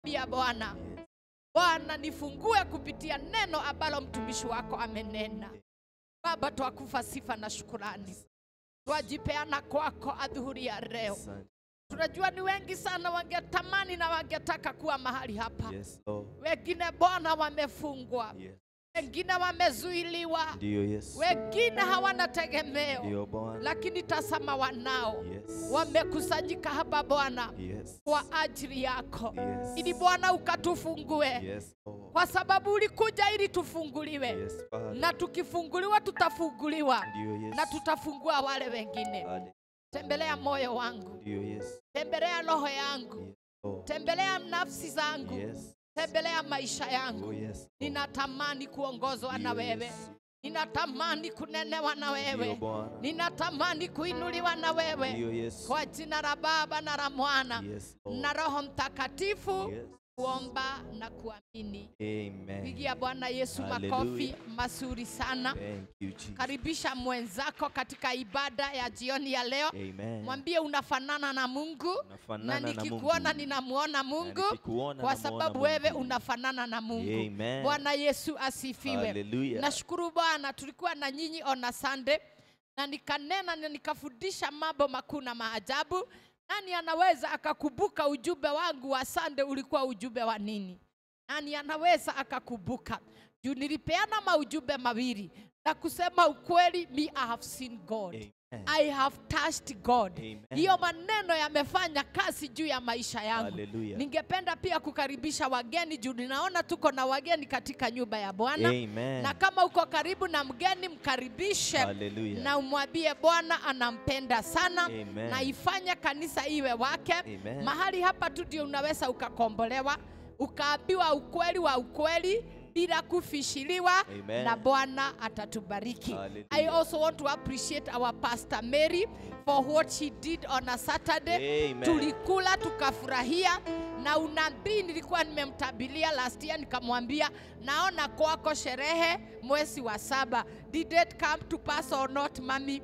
Bia Bwana, Bwana nifungue kupitia neno ambalo mtumishi wako amenena. Baba, twakufa sifa na shukurani, twajipeana kwako adhuhuri ya leo. Asante. Tunajua ni wengi sana wangetamani na wangetaka kuwa mahali hapa. Yes, Lord. Wengine Bwana wamefungwa, Yes. wengine wamezuiliwa, Ndiyo Yesu. wengine hawana tegemeo, Ndiyo Bwana. lakini tazama wanao Yes. wamekusanyika hapa Bwana Yes. kwa ajili yako, Yes. ili Bwana ukatufungue, Yes, Lord. kwa sababu ulikuja ili tufunguliwe, Yes, Father. na tukifunguliwa tutafunguliwa Ndiyo Yesu. na tutafungua wale wengine. Hallelujah. Tembelea moyo wangu, Ndiyo Yesu. tembelea roho yangu, Yes, Lord. tembelea nafsi zangu, Yes. tembelea maisha Oh, yangu. yes, Lord. Ninatamani kuongozwa na Ndiyo wewe, Yesu. ninatamani kunenewa na Ndiyo wewe, Bwana. ninatamani kuinuliwa na wewe, Ndiyo Yesu. kwa jina la Baba na la Mwana Yes, Lord. na Roho Mtakatifu, Yes. kuomba na kuamini. Amen. Pigia Bwana Yesu makofi Hallelujah. mazuri sana. Thank you, Jesus. Karibisha mwenzako katika ibada ya jioni ya leo. Amen. Mwambie unafanana na Mungu na Unafanana na nikikuona Mungu. ninamuona Na Mungu nikikuona kwa namuona sababu Mungu. wewe unafanana na Mungu. Amen. Bwana Yesu asifiwe. Hallelujah. Nashukuru Bwana, tulikuwa na nyinyi on Sunday na nikanena na nikafundisha mambo makuu na maajabu. Nani anaweza akakumbuka ujumbe wangu wa Sunday ulikuwa ujumbe wa nini? Nani anaweza akakumbuka? Juu nilipeana maujumbe mawili na kusema ukweli, me I have seen God. Amen. I have touched God. Amen. Hiyo maneno yamefanya kazi juu ya maisha yangu. Hallelujah. Ningependa pia kukaribisha wageni juu ninaona tuko na wageni katika nyumba ya Bwana. Amen. Na kama uko karibu na mgeni mkaribishe Hallelujah. na umwambie Bwana anampenda sana Amen. na ifanye kanisa iwe wake. Amen. Mahali hapa tu ndio unaweza ukakombolewa, ukaambiwa ukweli wa ukweli bila kufishiliwa Amen. na Bwana atatubariki. Hallelujah. I also want to appreciate our pastor Mary for what she did on a Saturday. Amen. Tulikula tukafurahia na unabii nilikuwa nimemtabilia last year, nikamwambia naona kwako sherehe mwezi wa saba. Did it come to pass or not, mami?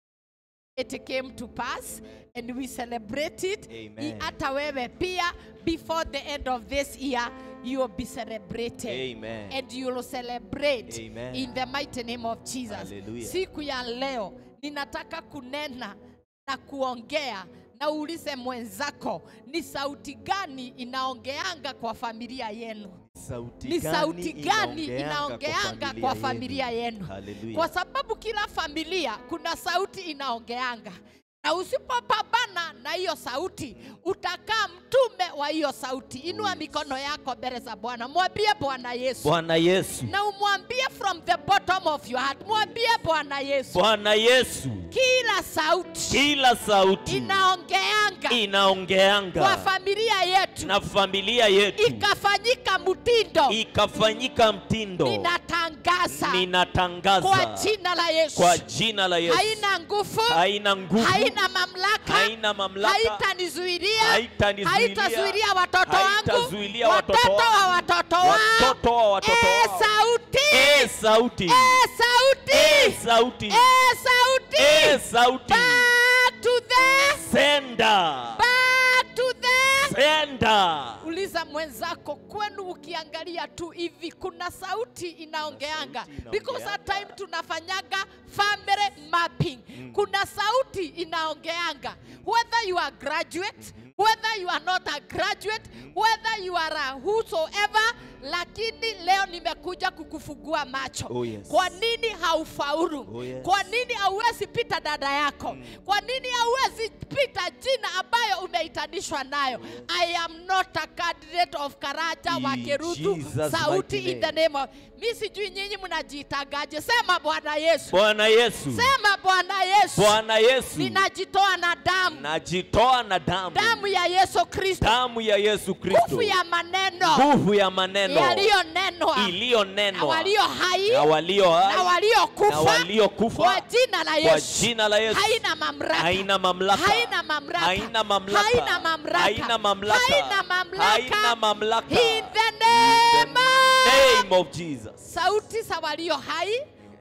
It came to pass and we celebrate it. Amen. I- Hata wewe pia before the end of this year you will be celebrated Amen. and you will celebrate Amen. in the mighty name of Jesus. Hallelujah. Siku ya leo ninataka kunena na kuongea na uulize mwenzako ni sauti gani inaongeanga kwa familia yenu Sauti ni gani sauti gani inaongeanga inaongeanga kwa familia yenu Hallelujah. kwa sababu kila familia kuna sauti inaongeanga na usipopambana na hiyo sauti utakaa mtume wa hiyo sauti inua yes. mikono yako mbele za bwana mwambie bwana yesu Bwana Yesu. na umwambie from the bottom of your heart mwambie bwana yesu Bwana Yesu. kila sauti Kila sauti inaongeanga kwa inaongeanga familia yetu na familia yetu ikafanyika mtindo ikafanyika mtindo. ninatangaza kwa Ninatangaza jina la yesu kwa jina la Yesu. haina nguvu Haina nguvu, haina mamlaka haina mamlaka, haitanizuilia haitanizuilia, haitazuilia watoto wangu haitazuilia watoto watoto wa wangu, watoto wao watoto wa watoto Eh, wao. sauti Eh, sauti. Eh, sauti Eh, sauti. Eh, sauti Eh, sauti. back to the Senda. back to the Senda. uliza mwenzako kwenu ukiangalia tu hivi kuna sauti inaongeanga sauti because at inaongeanga. time tunafanyaga family mapping kuna sauti inaongeanga whether you are graduate whether you are not a graduate whether you are a whosoever lakini leo nimekuja kukufungua macho Oh, yes. kwa nini haufaulu Oh, yes. kwa nini hauwezi pita dada yako kwa nini hauwezi pita jina ambayo umeitanishwa nayo i am not a candidate of karaja In wa kerutu Jesus' sauti mighty in the name of mi sijui nyinyi mnajitangaje sema bwana yesu Bwana Yesu. sema bwana yesu Bwana Yesu. ninajitoa na damu Najitoa na damu. damu ya yesu kristo Damu ya Yesu Kristo. nguvu ya maneno Nguvu ya maneno yaliyonenwa na iliyonenwa walio hai na walio na hai na waliokufa waliokufa kwa jina la kwa yesu jina la Yesu. haina mamlaka Haina mamlaka. haina mamlaka Haina mamlaka. haina mamlaka Haina mamlaka. haina mamlaka Haina mamlaka. in the name of Name of Jesus. sauti za walio hai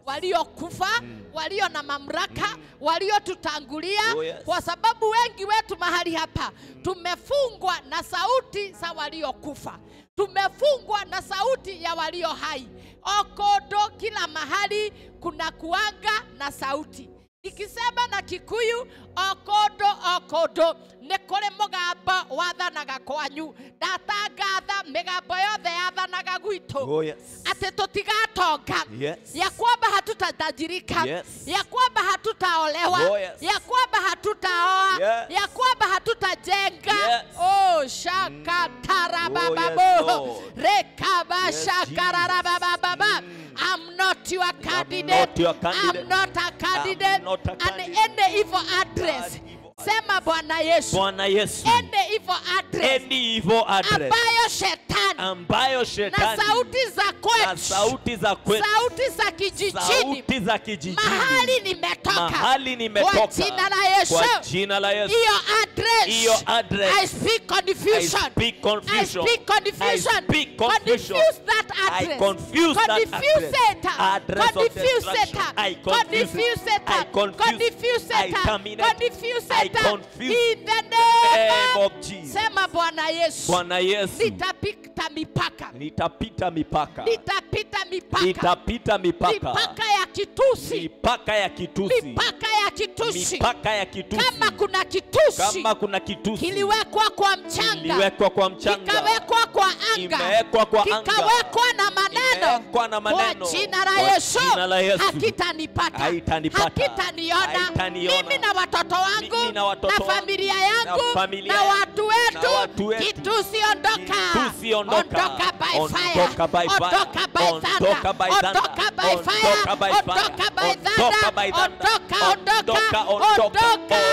waliokufa walio na mamlaka waliotutangulia Oh, yes. kwa sababu wengi wetu mahali hapa tumefungwa na sauti za waliokufa tumefungwa na sauti ya walio hai okodo kila mahali kuna kuanga na sauti ikisema na kikuyu okodo okodo nä kå rä må gambo wathanaga kwanyu ndatangatha mä gambo yothe yathanaga gwitå Oh, yes. atä tå tigatonga Yes. ya kwamba hatutatajirika Yes. ya kwamba hatutaolewa Oh, yes. ya kwamba hatutaoa Yes. ya kwamba hatutajenga Yes. oh, shakatarabababo Oh, yes, Lord. rekaba Yes, shakararabababa I'm not your candidate. not your candidate. I'm not a candidate. not a And candidate. any evil address. Bad evil Sema Bwana Yesu. Bwana Yesu, Any evil address any evil address ambayo shetani ambayo na shetani sauti za na kwetu, sauti za kwetu, sauti za kijijini, sauti za kijijini, mahali nimetoka, mahali kwa nimetoka, jina la Yesu, kwa jina la Yesu, hiyo address, hiyo address, I speak I confusion. speak confusion. I speak confusion. I speak confusion. Confuse that I address. confuse that Confuse address. it. Address of Confuse destruction. it. I confuse Confuse it. it. I confuse. Confuse I it. terminate. Confuse I it. confuse. In the Name name of Jesus. Sema Bwana Yesu. Bwana Yesu, Nitapita mipaka. nitapita mipaka, Nitapita mipaka. nitapita mipaka, Mipaka ya kitusi. mipaka ya kitusi, Mipaka ya kitusi. mipaka ya kitusi. Kama kuna kitusi Kama kuna kitusi kiliwekwa kwa mchanga, kiliwekwa kwa mchanga, kikawekwa kwa anga, imewekwa kwa anga, kikawekwa na maneno imewekwa na maneno. kwa jina la Kwa Yesu, jina la Yesu. hakitanipata, Haitanipata. hakitaniona Haitaniona. mimi na watoto wangu Mimi na watoto na wangu, familia yangu na familia na yangu, watu wetu, na watu wetu. kitusi ondoka, Kitusi ondoka. ondoka by fire, Ondoka by fire. ondoka by thunder, Ondoka by thunder. ondoka by fire, Ondoka by fire. ondoka by Ondoka thunder, by thunder. ondoka, ondoka, Ondoka, ondoka,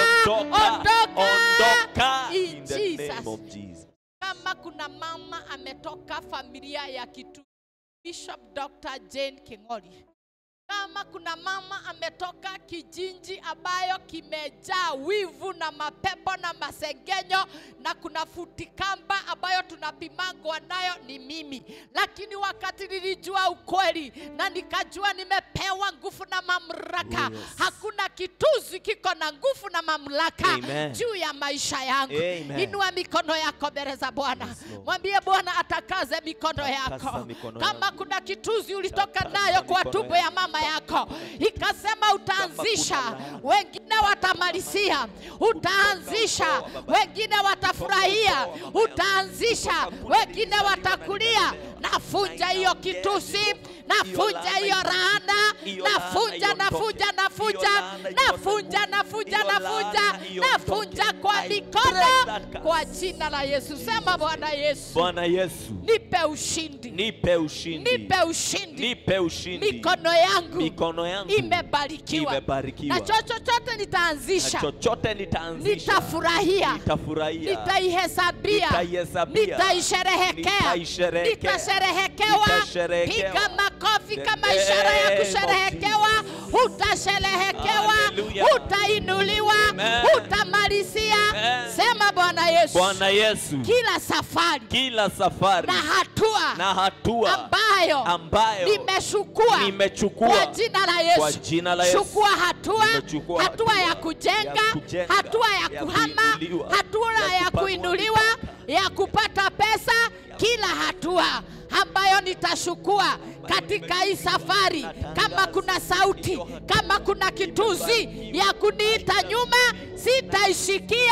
ondoka, ondoka. In In the Jesus. name of Jesus. kama kuna mama ametoka familia ya kitu Bishop Dr. Jane King'ori, kama kuna mama ametoka kijiji ambayo kimejaa wivu na mapepo na masengenyo na kuna futikamba ambayo tunapimangwa nayo ni mimi, lakini wakati nilijua ukweli na nikajua nimepewa nguvu na mamlaka, Oh, yes. hakuna kituzi kiko na nguvu na mamlaka Amen. juu ya maisha yangu. Amen. Inua mikono yako mbele za Bwana, Yes, Lord. mwambie Bwana atakaze mikono Takasa yako. mikono Kama yangu. kuna kituzi ulitoka Takasa nayo kwa mikono tumbo ya mama yako, ikasema utaanzisha, kuna laana. wengine watamalizia, utaanzisha, wengine watafurahia, utaanzisha, wengine watakulia. Nafunja hiyo kitusi, nafunja hiyo laana, nafunja, nafunja, nafunja, nafunja, nafunja, nafunja, nafunja kwa mikono, kwa jina la Yesu. Sema Bwana Yesu, Bwana Yesu, nipe ushindi, nipe ushindi, nipe ushindi. nipe ushindi. Mikono yangu Mikono yangu imebarikiwa, imebarikiwa. na chochote na nitaanzisha, chochote nitaanzisha, nitafurahia, nitafurahia, nitaihesabia, Nitaihesabia. nitaisherehekea, Nitaisherehekea. nitasherehekewa. Nitasherehekewa. Piga makofi The kama ishara ya name of kusherehekewa. Utasherehekewa, Hallelujah. utainuliwa, Amen. utamalizia. Amen. Sema Bwana Yesu, Bwana Yesu, kila safari kila safari na hatua na hatua ambayo ambayo nimechukua nimechukua kwa jina la Yesu. kwa jina la Yesu. Chukua hatua, Nimechukua hatua hatua ya kujenga, ya kujenga, hatua ya ya kuhama, kuinuliwa, hatua ya ya kupanua kuinuliwa, ya kupata pesa, kila hatua ambayo nitachukua katika hii safari. Kama kuna sauti, kama kuna kituzi ya kuniita nyuma, sitaishikia,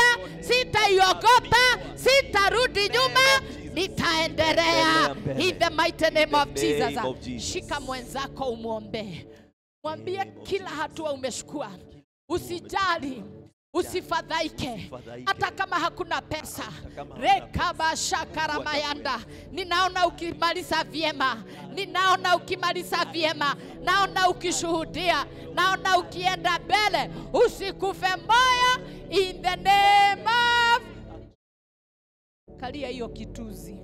sitaiogopa, sitarudi nyuma, nitaendelea in the mighty name of In the name Jesus. of Jesus. Shika mwenzako umwombee, mwambie name of kila Jesus. hatua umechukua, usijali usifadhaike Usifadhaike. hata kama hakuna pesa kama hakuna rekabashakaramayanda ninaona ukimaliza vyema ninaona ukimaliza vyema naona ukishuhudia naona ukienda mbele usikufe moyo in the name of kalia hiyo kituzi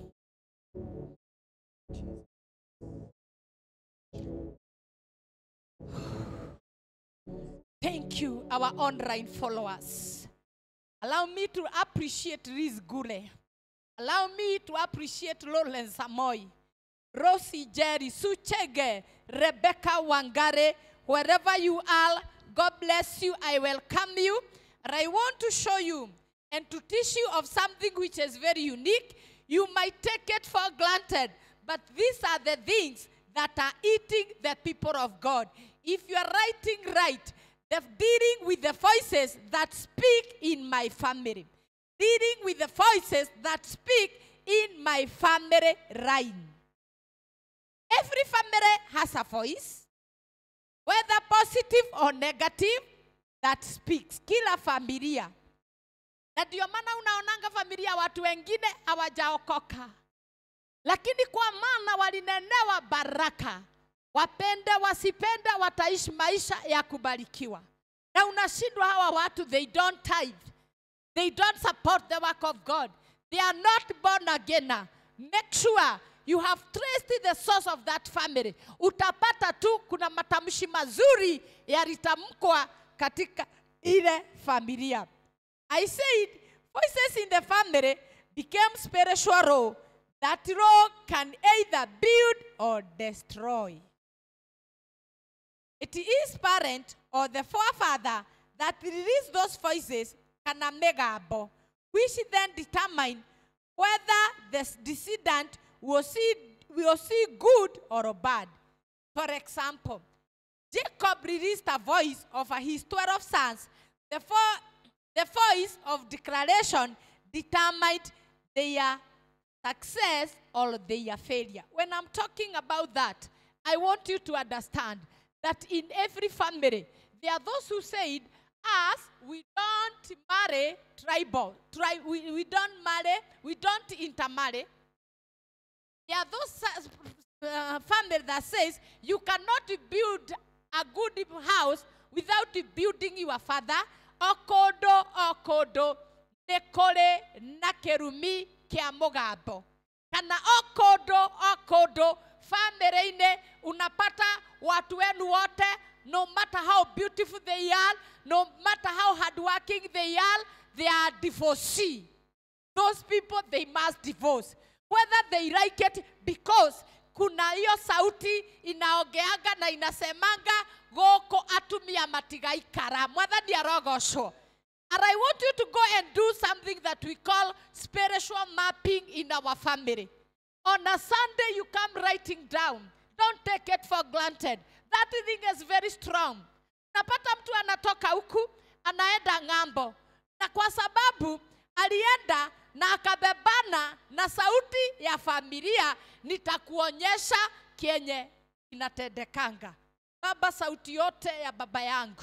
Thank you, our online followers. Allow me to appreciate Riz Gule. Allow me to appreciate Lawrence Samoy, Rosie Jerry, Suchege, Rebecca Wangare, wherever you are, God bless you. I welcome you. And I want to show you and to teach you of something which is very unique. You might take it for granted, but these are the things that are eating the people of God. If you are writing right, the dealing with the voices that speak in my family, dealing with the voices that speak in my family line. Every family has a voice, whether positive or negative, that speaks. Kila familia. Na ndio maana unaonanga familia watu wengine hawajaokoka, lakini kwa maana walinenewa baraka, wapende wasipende, wataishi maisha ya kubarikiwa. Na unashindwa hawa watu, they don't tithe, they don't support the work of God, they are not born again. Make sure you have traced the source of that family. Utapata tu kuna matamshi mazuri yalitamkwa katika ile familia. I said, voices in the family became spiritual law. That law can either build or destroy. It is parent or the forefather that release those voices kana megabo, which then determine whether the descendant will see, will see good or bad. For example, Jacob released a voice over his 12 sons. The, fo- the voice of declaration determined their success or their failure. When I'm talking about that, I want you to understand that in every family, there are those who said, us, we don't marry tribal. Tri- we, we don't marry, we don't intermarry. There are those uh, family that says you cannot build a good house without building your father. Okodo, okodo, nekore na kerumi kia mugambo. Kana okodo, okodo, family-ine unapata watu wenu wote, no matter how beautiful they are, no matter how hardworking they are, they are divorcee. Those people, they must divorce. Whether they like it because kuna hiyo sauti inaongeanga na inasemanga goko atumia matigaikara mwathani arogocwo and i want you to go and do something that we call spiritual mapping in our family on a sunday you come writing down don't take it for granted that thing is very strong napata mtu anatoka huku anaenda ng'ambo na kwa sababu alienda na akabebana na sauti ya familia, nitakuonyesha kenye inatendekanga. Baba, sauti yote ya baba yangu,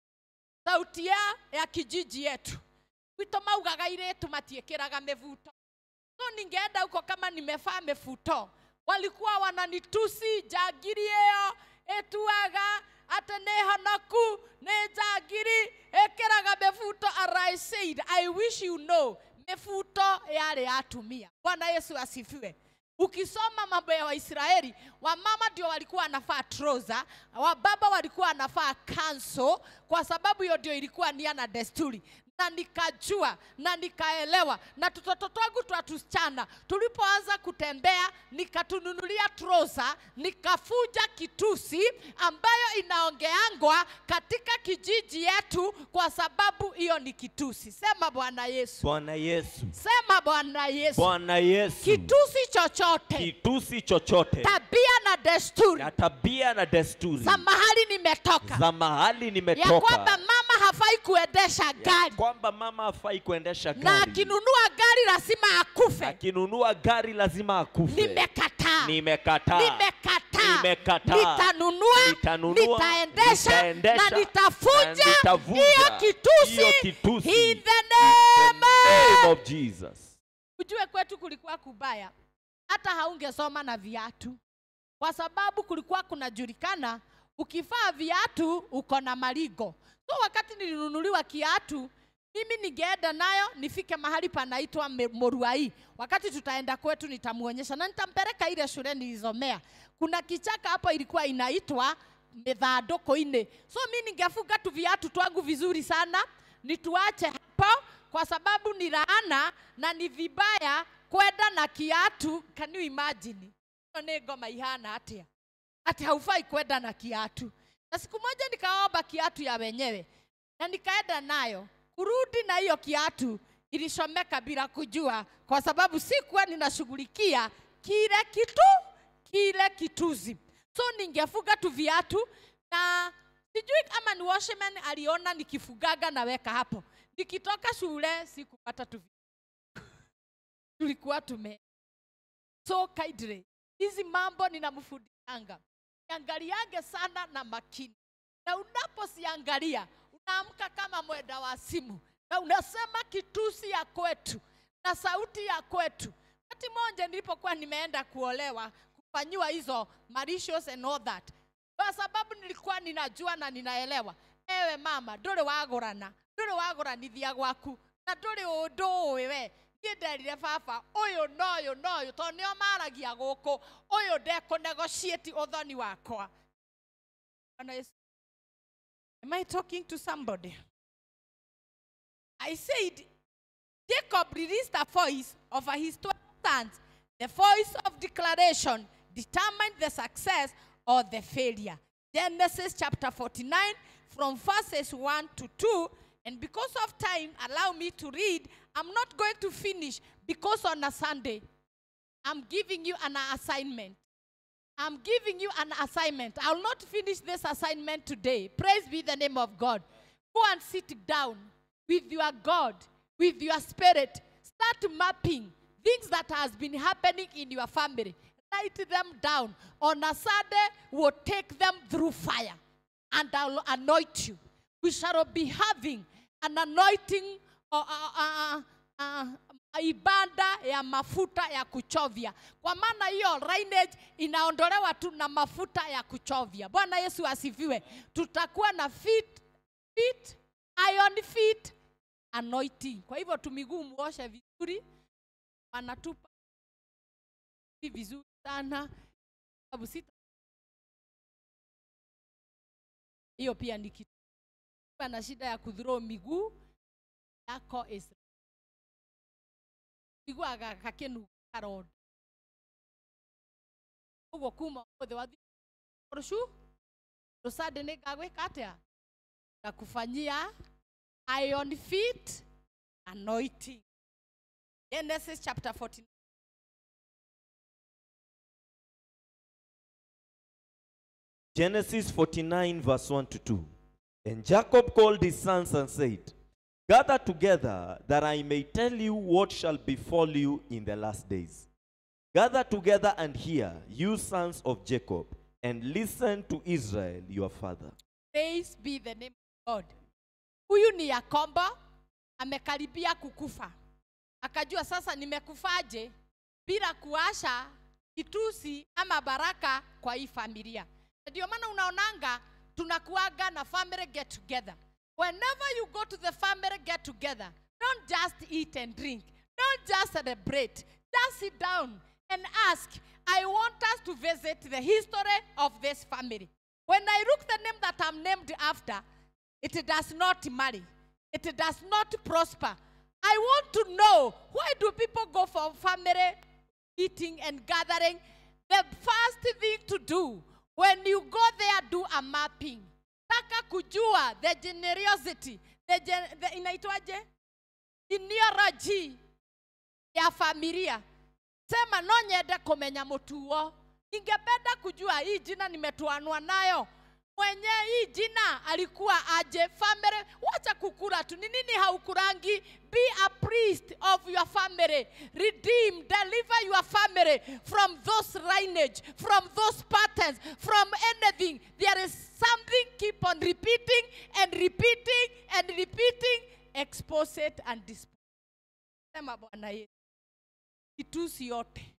sauti ya, ya kijiji yetu gwitå maugaga irĩtu matiĩkĩraga mĩbuto no ningeenda huko kama nimevaa mĩbuto walikuwa wananitusi njangiri ĩyo ĩtuaga atĩ nĩ honoku nĩ njangiri ĩkĩraga mĩbuto and I said I wish you know mĩbuto yarĩ ya atumia bwana yesu asifiwe ukisoma mambo ya waisraeli wamama ndio walikuwa wanafaa troza wababa walikuwa wanafaa kanso kwa sababu hiyo ndio ilikuwa nia na desturi na nikajua na nikaelewa na tutoto twangu twa tusichana tulipoanza kutembea nikatununulia troza nikafuja kitusi ambayo inaongeangwa katika kijiji yetu kwa sababu hiyo ni kitusi sema bwana yesu Bwana Yesu. sema bwana yesu Bwana Yesu. kitusi chochote Kitusi chochote tabia na desturi na tabia na desturi za mahali nimetoka za mahali ya nimetoka kwamba mama hafai kuendesha ya gari kwamba mama hafai kuendesha na gari akinunua gari lazima akufe akinunua gari lazima akufe. nimekataa Nimekataa. nimekataa Nimekataa. nitanunua Nitanunua, nitaendesha nitaendesha, na nitafuja na nitavunja hiyo kitusi hiyo kitusi. in the name Name of Jesus. ujue kwetu kulikuwa kubaya hata haungesoma na viatu kwa sababu kulikuwa kunajulikana ukivaa viatu uko na marigo so wakati nilinunuliwa kiatu mimi ningeenda nayo nifike mahali panaitwa Me- moruai wakati tutaenda kwetu nitamuonyesha na nitampeleka ile shule nilizomea kuna kichaka hapo ilikuwa inaitwa mithandũkũ-inĩ so mi ningefunga tu viatu twangu vizuri sana nituache hapo kwa sababu ni laana na ni vibaya kwenda na kiatu can you imagine ĩyo nĩ ngoma ihana atĩa atĩ haufai kwenda na kiatu na siku moja nikaomba kiatu ya wenyewe na nikaenda nayo kurudi na hiyo kiatu ilishomeka bila kujua kwa sababu sikuwa ninashughulikia kile kitu kile kituzi so ningefuga tu viatu na sijui kama ni washman aliona nikifugaga naweka hapo nikitoka shule sikupata tu viatu. tulikuwa tume so kaidre hizi mambo ninamfundishanga angaliage sana na makini na unaposiangalia unaamka kama mwenda wa simu na unasema kitusi ya kwetu na sauti ya kwetu wakati moja nilipokuwa nimeenda kuolewa kufanyiwa hizo marishos and all that kwa sababu nilikuwa ninajua na ninaelewa ewe mama ndũrĩ wagũrana ndũrĩ wagũranithia gwaku na ndũrĩ ũndũ ũĩ we niĩ nderire baba ũyũ na ũyũ na ũyũ tondũ nĩo maragia gũkũ ũyũ ndekũnegotiate ũthoni wakwa Bwana Yesu. Am I talking to somebody? I said, Jacob released a voice over his 12 sons. The voice of declaration determined the success or the failure. Genesis chapter 49, from verses 1 to 2. And because of time, allow me to read. I'm not going to finish because on a Sunday, I'm giving you an assignment. I'm giving you an assignment. I'll not finish this assignment today. Praise be the name of God. Go and sit down with your God, with your spirit. Start mapping things that has been happening in your family. Write them down. On a Sunday, we'll take them through fire and I'll anoint you. We shall be having an anointing uh, uh, uh, uh, ibada ya mafuta ya kuchovya kwa maana hiyo lineage inaondolewa tu na mafuta ya kuchovya bwana yesu asifiwe tutakuwa na feet, feet, iron feet anointing kwa hivyo tumiguu muoshe vizuri wanatupa vizuri sana sababu sita hiyo pia ni kitu Ukiwa na shida ya kudhuroo miguu yako is iguaga gakĩnu karonda ũguo kuma ũthĩ wathi rũcu rũsande nĩ ngagwĩka atĩa ngakũfanyia iron feet anointing genesis chapter 14 Genesis 49, verse 1 to 2. And Jacob called his sons and said, Gather together that I may tell you what shall befall you in the last days. Gather together and hear, you sons of Jacob, and listen to Israel your father. praise be the name of god huyu ni yakobo amekaribia kukufa akajua sasa nimekufaje bila kuasha kitusi ama baraka kwa hii familia ndio maana unaonanga tunakuaga na family get together whenever you go to the family get together don't just eat and drink don't just celebrate just sit down and ask i want us to visit the history of this family when i look the name that i'm named after it does not marry it does not prosper i want to know why do people go for family eating and gathering the first thing to do when you go there do a mapping taka kujua the generosity the, gen, the inaitwaje genealogy ya familia sema no nyende kumenya mutuo ningependa kujua hii jina nimetuanwa nayo mwenye hii jina alikuwa aje family wacha kukura tu ni nini haukurangi be a priest of your family redeem deliver your family from those lineage from those patterns from anything there is something keep on repeating and repeating and repeating expose it and dispose sema bwana yesu kitusi yote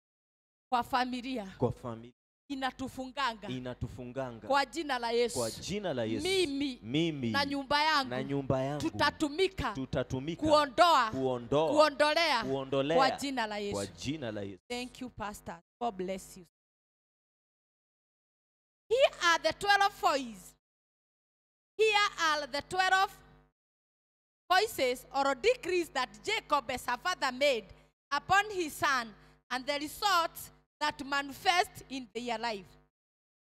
kwa familia Kwa familia inatufunganga inatufunganga kwa jina la yesu kwa jina la Yesu. mimi Mimi na nyumba yangu na nyumba yangu tutatumika tutatumika kuondoa kuondoa kuondolea kuondolea kwa jina la kwa yesu jina la Yesu. thank you pastor god bless you here are the 12 voices here are the 12 voices or decrees that jacob as a father made upon his son and the results that manifest in their life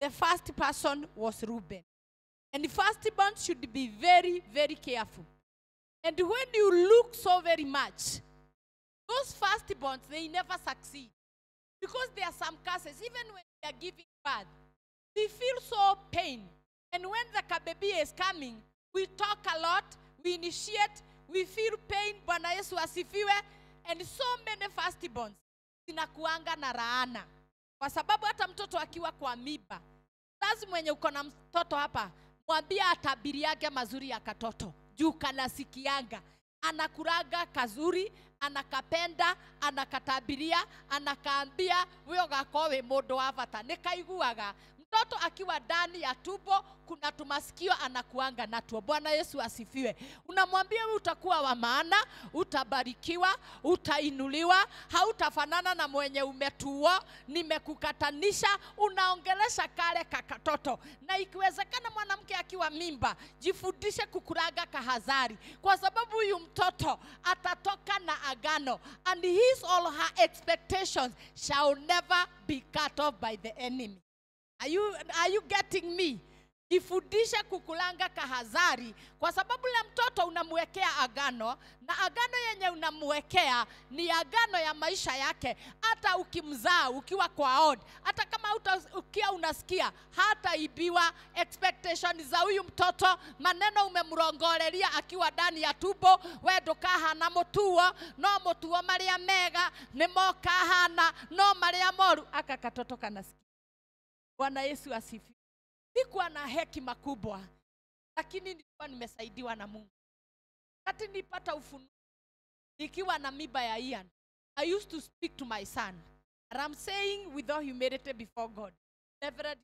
the first person was Reuben. And the firstborn should be very, very careful. And when you look so very much, those firstborns, they never succeed. Because there are some cases, even when they are giving birth, we feel so pain. And when the baby is coming, we talk a lot, we initiate, we feel pain, Bwana Yesu asifiwe. And so many firstborns zinakuanga na laana, kwa sababu hata mtoto akiwa kwa miba, lazima mwenye uko na mtoto hapa, mwambie atabiriage mazuri ya katoto juu kanasikianga anakuraga kazuri anakapenda anakatabiria anakaambia wio gako wi mundu wa bata nikaiguaga mtoto akiwa ndani ya tumbo kuna tumasikio anakuanga natuo bwana yesu asifiwe unamwambia wewe utakuwa wa maana utabarikiwa utainuliwa hautafanana na mwenye umetuo nimekukatanisha unaongelesha kale kakatoto na ikiwezekana mwanamke akiwa mimba jifundishe kukuraga kahazari kwa sababu huyu mtoto atatoka na agano and his all her expectations shall never be cut off by the enemy Are you, are you getting me? Jifundishe kukulanga kahazari, kwa sababu le mtoto unamwekea agano, na agano yenye unamwekea ni agano ya maisha yake. Hata ukimzaa ukiwa kwa od, hata kama uta, ukia unasikia hata ibiwa expectation za huyu mtoto, maneno umemrongoreria akiwa ndani ya tumbo, we ndukahana mutuo, no mutuo maria mega nimo kahana, no maria moru aka katoto kanasikia. Bwana Yesu asifiwe. Sikuwa na hekima kubwa, lakini nilikuwa nimesaidiwa na Mungu. Wakati nilipata ufunuo nikiwa na miba ya Ian, I used to speak to my son. And I'm saying with all humility before God, Reverend,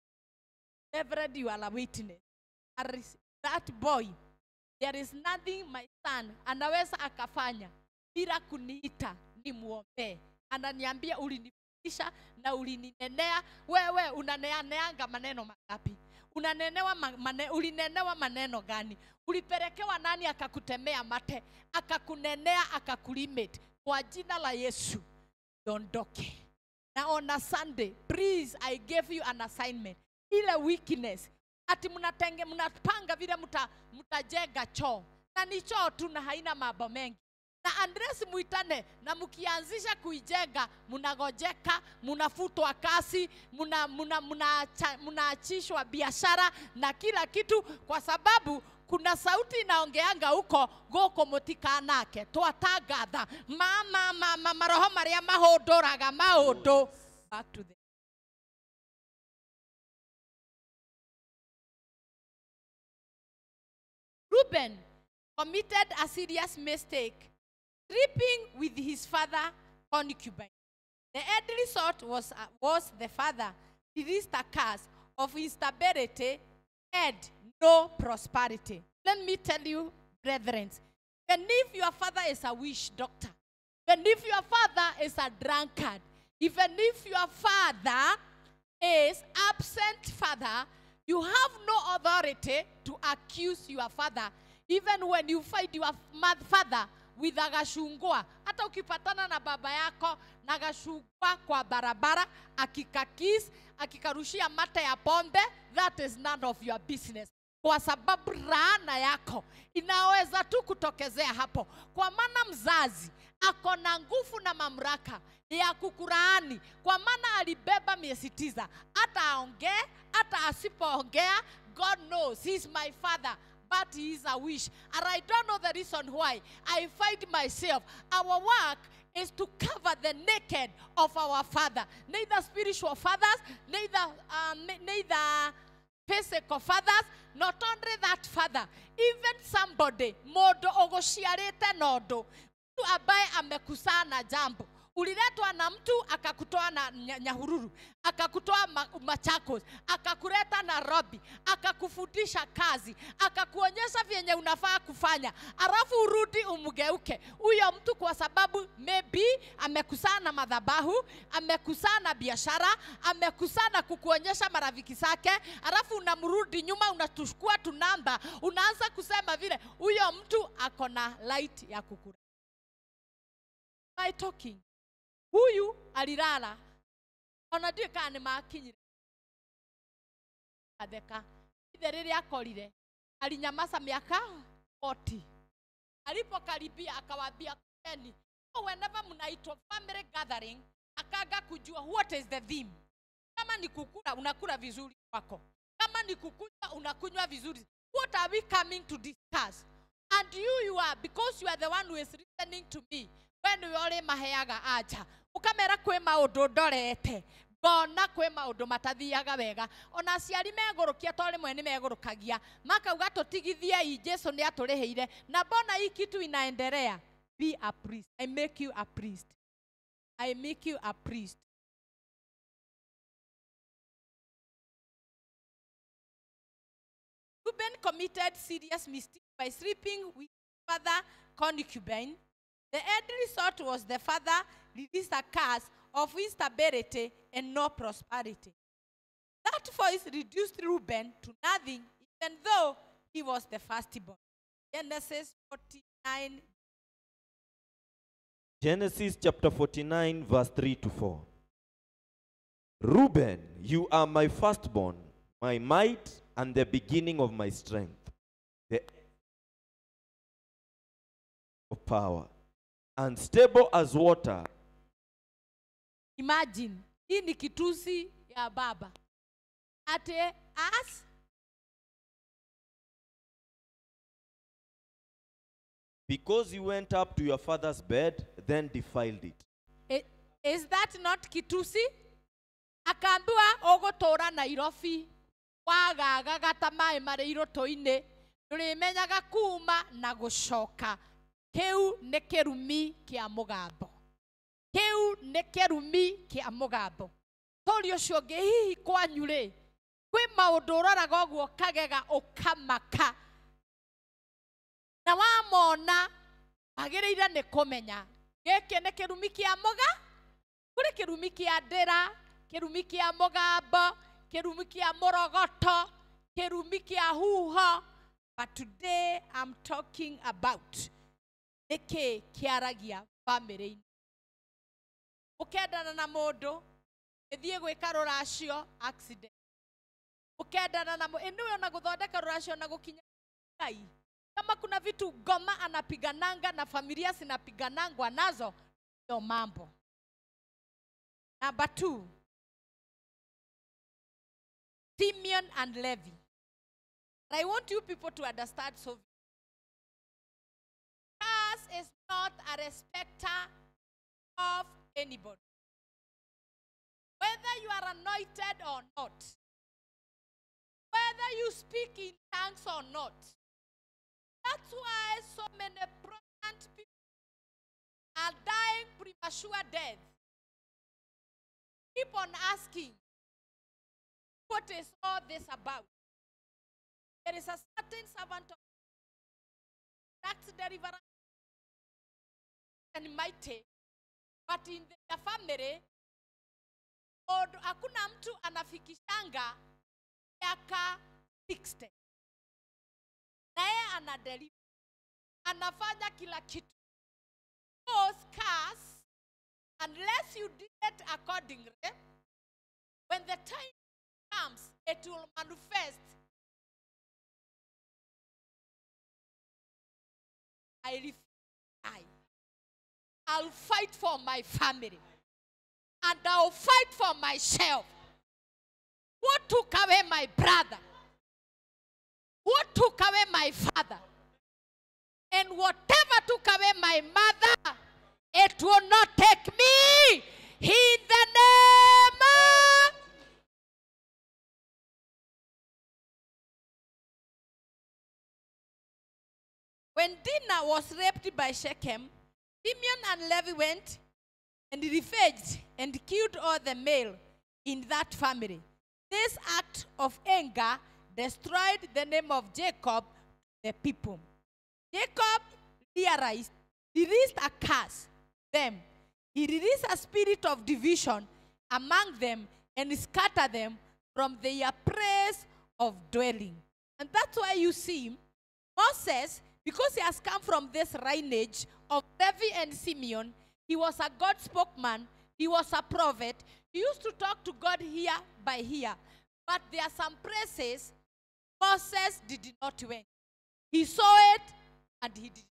Reverend, you are a witness. And That boy, there is nothing my son anaweza akafanya bila kuniita nimwombee. Ananiambia ulinifundisha na ulininenea. Wewe unaneaneanga maneno mangapi? Unanenewa ma- mane, ulinenewa maneno gani? Ulipelekewa nani akakutemea mate, akakunenea, akakulimit? Kwa jina la Yesu dondoke. Na on a Sunday, please, I gave you an assignment. Ile weakness ati mnatenge mnapanga vile mta, mtajenga choo na ni choo tu na haina mambo mengi na Andres muitane na mkianzisha kuijenga, mnagojeka, mnafutwa kasi, mnaachishwa muna, muna, mnaachishwa biashara na kila kitu, kwa sababu kuna sauti inaongeanga huko gũkũ mũtikanake twatangatha ma ma ma ma maroho marĩa mahũndũraga maũndũ back to the Reuben committed a serious mistake, sleeping with his father concubine. The end result was, uh, was the father released a curse of instability and no prosperity. Let me tell you, brethren, even if your father is a witch doctor, even if your father is a drunkard, even if your father is absent father, you have no authority to accuse your father even when you find your ma- father with a gashungwa hata ukipatana na baba yako na gashungwa kwa barabara akikakis akikarushia mate ya pombe that is none of your business kwa sababu laana yako inaweza tu kutokezea hapo kwa maana mzazi ako na nguvu na mamlaka ya kukuraani kwa maana alibeba miezi tisa hata aongee hata asipoongea god knows he is my father but he is a wish and i don't know the reason why i find myself our work is to cover the naked of our father neither spiritual fathers neither um, neither physical fathers not only that father even somebody mondo ogociarite nondo mtu ambaye amekusaa na jambo uliletwa na mtu akakutoa na nya- nyahururu akakutoa ma, machakos akakuleta nairobi akakufundisha kazi akakuonyesha vyenye unafaa kufanya alafu urudi umgeuke huyo mtu kwa sababu maybe amekusaa na madhabahu amekusaa na biashara amekusaa na kukuonyesha marafiki zake alafu unamrudi nyuma unatuchukua tunamba unaanza kusema vile huyo mtu ako na light ya kukura my talking huyu alilala ona ndiä kana nä makinyire atheka ithe rĩrĩa akorire alinyamaza miaka 40 alipokaribia akawambia keni so whenever mnaitwa family gathering akaga kujua what is the theme kama ni kukula unakula vizuri kwako kama ni kukunywa unakunywa vizuri what are we coming to discuss and you you are because you are the one who is listening to me we nĩwe ũrĩ maheaga anja ũkamera kwĩ maũndũ ndorete ngona kwĩ maũndũ matathiaga wega ona aciari megũrũkia to rĩmwe nĩ megũrũkagia makauga tũtigithiei jesu nĩ atũrĩhĩire na mbona hii kitu inaendelea be a priest i make you a priest i make you a priest Reuben committed serious mistake by sleeping with father concubine. The end result was the father released a curse of instability and no prosperity. That voice reduced Reuben to nothing, even though he was the firstborn. Genesis 49. Genesis chapter 49, verse 3 to 4. Reuben, you are my firstborn, my might, and the beginning of my strength, the of power, unstable as water. Imagine, hii ni kitusi ya baba. Ate as Because you went up to your father's bed, then defiled it. I- Is that not kitusi? Akaambiwa ũgũtũũra Nairobi wagagaga ta maĩ marĩ irũtũ-inĩ ndũrĩmenyaga kuma na gũcoka kĩu nĩ kĩrumi kĩa mũgambo kĩu nĩ kĩrumi kĩa mũgambo tori ũcio ũngĩ hihi kwanyu rĩ kwĩ maũndũ ũroraga ũguo kagega ũkamaka na wamona wagĩrĩire nĩ kũmenya gĩkĩ nĩ kĩrumi kĩa mũga kũrĩ kĩrumi kĩa ndĩra kĩrumi kĩa mũgambo kĩrumi kĩa mũrogoto kĩrumi kĩa huho but today I'm talking about nĩkĩ kĩaragia bamĩrĩ-inĩ ũkendana na mũndũ gĩthiĩ gwĩka rũracio accident ũkendana na mũndũ nĩwe ona gũthondeka rũracio na gũkinya ngai kama kuna vitu ngoma anapigananga na familia zinapiganangwa nazo ndio mambo number two simeon and levi i want you people to understand so Christ is not a respecter of anybody whether you are anointed or not whether you speak in tongues or not that's why so many prominent people are dying premature death. Keep on asking, what is all this about? There is a certain servant of tax deliverance and mighty, but in their family, od- hakuna mtu anafikishanga miaka 60 na yeye anadeliver anafanya kila kitu those cars unless you did it accordingly when the time comes it will manifest i refuse I. i'll fight for my family and i'll fight for myself what took away my brother what took away my father and whatever took away my mother, it will not take me in the name of When Dinah was raped by Shechem, Simeon and Levi went and ravaged and killed all the male in that family. This act of anger destroyed the name of Jacob to the people. Jacob realized, released a curse them. He released a spirit of division among them and scattered them from their place of dwelling. And that's why you see Moses, because he has come from this lineage of Levi and Simeon, he was a God spokesman, he was a prophet. He used to talk to God here by here. But there are some places Moses did not went. He saw it and he did.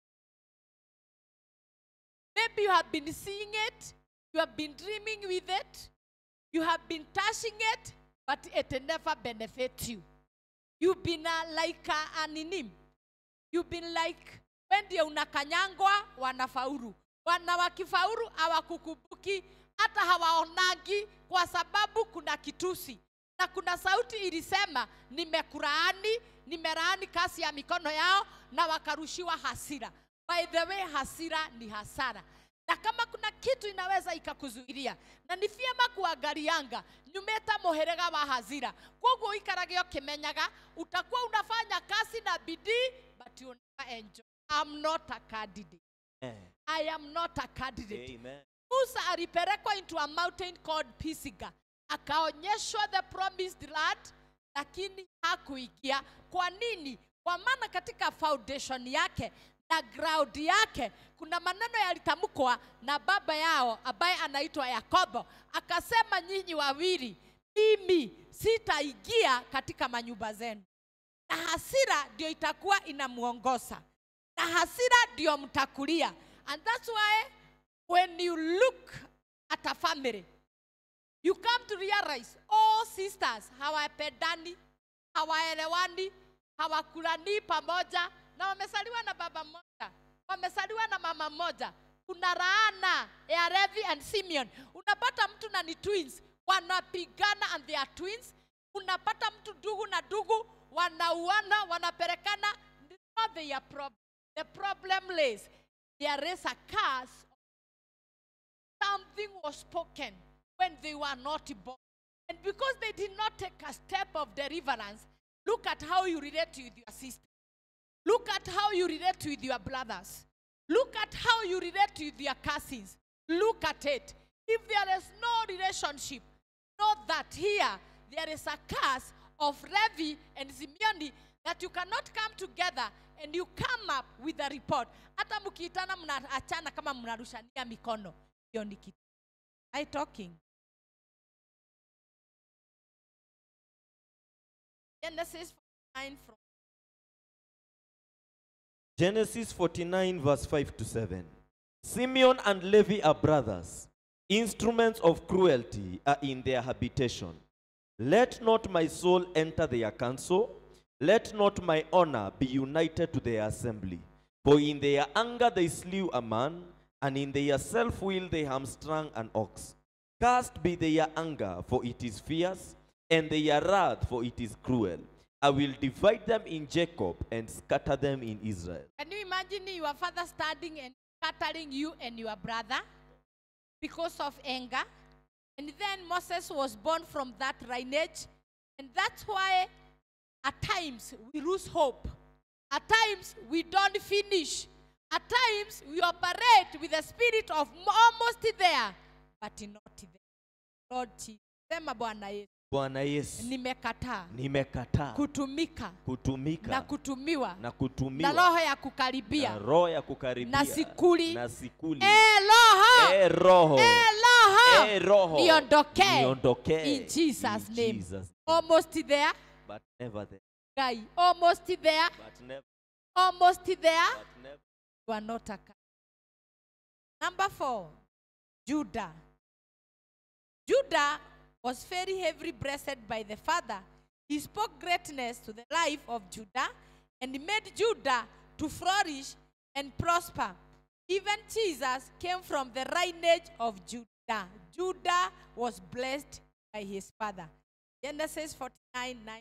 Maybe you have been seeing it, you have been dreaming with it, you have been touching it, but it never benefits you. You've been uh, like uh, an inim. You've been like when ndio unakanyangwa wanafaulu. Wana wakifaulu hawakukumbuki hata hawaonagi kwa sababu kuna kitusi na kuna sauti ilisema nimekuraani, nimelaani kazi ya mikono yao na wakarushiwa hasira. By the way, hasira ni hasara na kama kuna kitu inaweza ikakuzuilia na ni vyema kuangalianga nyumeta muhirega wa hazira koguo ikarage ukimenyaga utakuwa unafanya kazi na bidii but you never enjoy I'm not a candidate Amen. I am not a candidate Amen. Musa alipelekwa into a mountain called Pisiga, akaonyeshwa the promised land, lakini hakuingia. Kwa nini? Kwa maana katika foundation yake na ground yake kuna maneno yalitamkwa na baba yao ambaye anaitwa Yakobo, akasema, nyinyi wawili, mimi sitaingia katika manyumba zenu, na hasira ndio itakuwa inamuongoza, na hasira ndio mtakulia, and that's why when you look at a family, you come to realize all sisters hawapendani, hawaelewani, hawakulani pamoja, na wamesaliwa na baba mmoja, wamesaliwa na mama mmoja. Kuna laana ya Levi and Simeon. Unapata mtu na ni twins wanapigana and they are twins. Unapata mtu ndugu na ndugu wanauana, wanapelekana. It's not their problem. The problem lays there is a curse something was spoken when they were not born. And because they did not take a step of deliverance, look at how you relate with your sister. Look at how you relate with your brothers. Look at how you relate with your cousins. Look at it. If there is no relationship, know that here there is a curse of Levi and Simeoni that you cannot come together and you come up with a report. Hata mkiitana mnaachana kama mnarushania mikono. Hiyo ni kitu. I talking. Genesis 9 from Genesis 49, verse 5 to 7. Simeon and Levi are brothers. Instruments of cruelty are in their habitation. Let not my soul enter their council. Let not my honor be united to their assembly. For in their anger they slew a man, and in their self will they hamstrung an ox. Cast be their anger, for it is fierce, and their wrath, for it is cruel. I will divide them in Jacob and scatter them in Israel. Can you imagine your father standing and scattering you and your brother because of anger? And then Moses was born from that lineage. And that's why at times we lose hope. At times we don't finish. At times we operate with the spirit of m- almost there, but not there. Lord Jesus. Sema Bwana Yesu, Bwana Yesu, nimekataa nimekataa kutumika na kutumika kutumiwa na na kutumiwa roho ya na kukaribia roho ya kukaribia na sikuli. na sikuli. Eh, roho Eh, roho Eh, roho Eh, roho niondokee niondokee in Jesus' In name. Jesus' almost there but never there guy almost there but never almost there but never you are not a cat. number four judah judah was very heavily blessed by the father he spoke greatness to the life of judah and he made judah to flourish and prosper even jesus came from the lineage of judah judah was blessed by his father genesis 49 9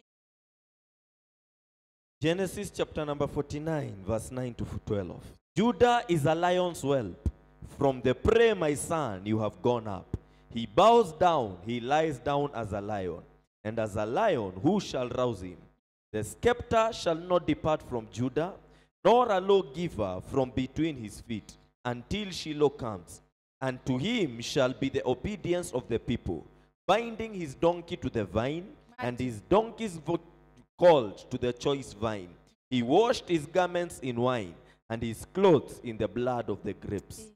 Genesis chapter number 49, verse 9 to 12. Judah is a lion's whelp. From the prey, my son, you have gone up. He bows down, he lies down as a lion. And as a lion, who shall rouse him? The scepter shall not depart from Judah, nor a lawgiver from between his feet, until Shiloh comes. And to him shall be the obedience of the people, binding his donkey to the vine, and his donkey's vo- called to the choice vine. He washed his garments in wine, and his clothes in the blood of the grapes.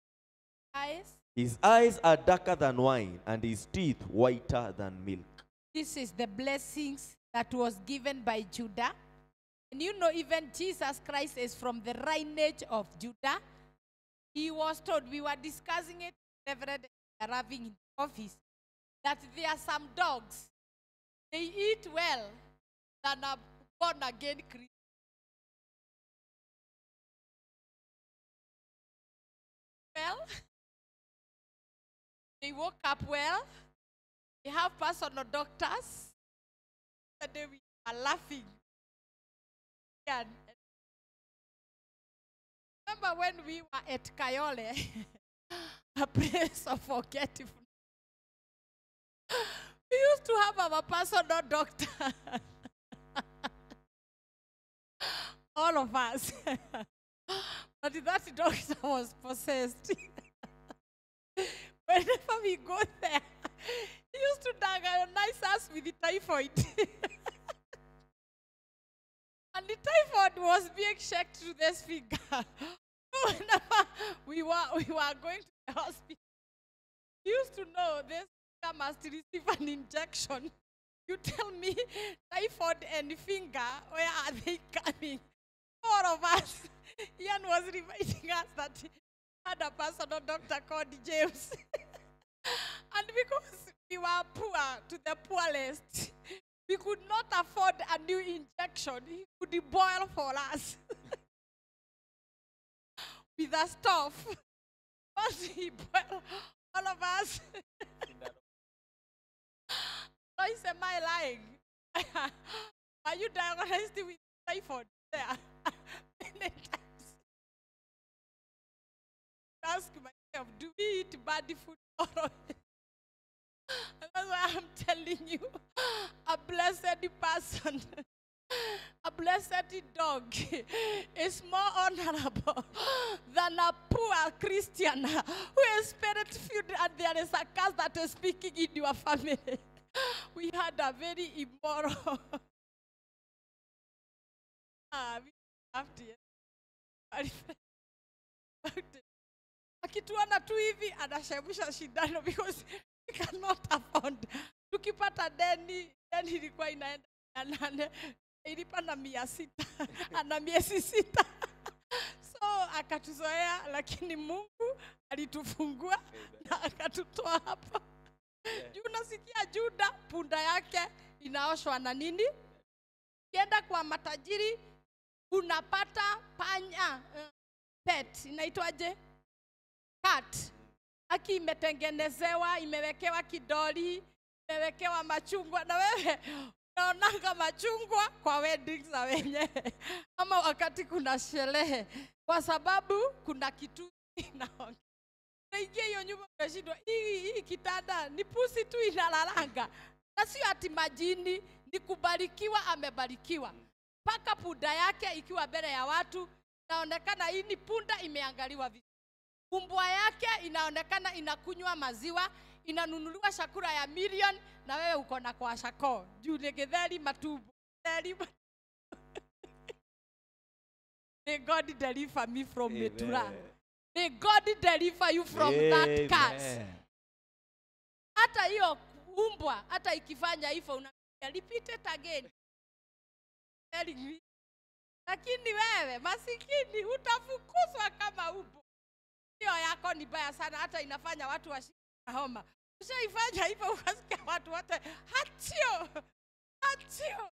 eyes His eyes are darker than wine, and his teeth whiter than milk. This is the blessings that was given by Judah. And you know, even Jesus Christ is from the lineage of Judah. He was told, we were discussing it, Reverend arriving in the office, that there are some dogs, they eat well than a born again Christian. Well, they woke up well, they have personal doctors, and then we are laughing. And remember when we were at Kayole, a place of forgetfulness. We used to have our personal doctor. All of us. but that doctor was possessed. Whenever we go there, he used to diagnose us with the typhoid. and the typhoid was being checked through this finger. Whenever we were, we were going to the hospital, we used to know this finger must receive an injection. You tell me, typhoid and finger, where are they coming? All of us. Ian was reminding us that he had a personal doctor called James. and because we were poor to the poorest, we could not afford a new injection. He could boil for us with a stove. Once he boiled all of us. Lois, am I lying? Are you diagnosed with typhoid there? Many times. Ask myself, do we eat bad food or not? And That's why I'm telling you, a blessed person, a blessed dog is more honorable than a poor Christian who is spirit filled and there is a curse that is speaking in your family. We had a very immoral. ah, we laughed here. akituona tu hivi anashemusha shindano because we cannot afford. Tukipata deni, deni ilikuwa inaenda mia nane, ilipa na mia sita, ana miezi sita. So akatuzoea, lakini Mungu alitufungua na akatutoa hapa. Juu unasikia Juda punda yake inaoshwa na nini? Ukienda kwa matajiri unapata panya eh, pet inaitwaje? Cat. Aki imetengenezewa, imewekewa kidoli, imewekewa machungwa, na wewe unaonanga machungwa kwa weddings za wenyewe ama wakati kuna sherehe, kwa sababu kuna kitu inaongea unaingia hiyo nyumba unashindwa, hii hii kitanda ni pusi tu inalalanga, na sio ati majini, ni kubarikiwa, amebarikiwa mpaka punda yake ikiwa mbele ya watu inaonekana hii ni punda imeangaliwa vizuri. Umbwa yake inaonekana inakunywa maziwa, inanunuliwa chakula ya milioni, na wewe uko na kwa shako juu ni githeri matumbo githeri ma- May God deliver me from Metura. May God deliver you from that curse. Amen. Hata hiyo umbwa hata ikifanya hivyo unaambia repeat it again. Telling me. Lakini wewe masikini utafukuzwa kama umbwa. Hiyo yako ni baya sana, hata inafanya watu washike na homa. Ushaifanya hivyo ukasikia watu wote hatio hatio.